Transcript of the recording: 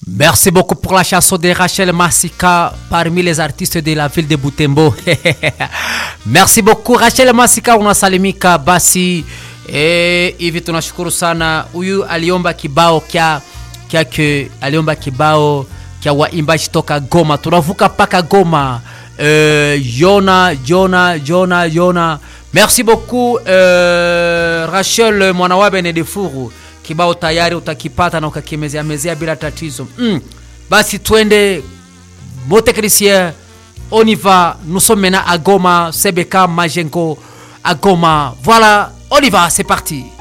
Merci beaucoup pour la chanson de Rachel Massika parmi les artistes de la ville de Butembo. Merci beaucoup Rachel Massika, unasalimika basi. Eh, hivi tunashukuru sana. Huyu aliomba kibao kya kyake, aliomba kibao kya waimbaji toka Goma. Tunavuka paka Goma. Euh, Jona, Jona, Jona, Jona. Merci beaucoup euh, Rachel Mwanawabe Nedefuru kibao tayari utakipata na ukakimezea mezea bila tatizo mm. Basi twende mon technicien, on y va. Nous sommes maintenant à Goma, Sebeka Majengo à Goma. Voilà, on y va, c'est parti.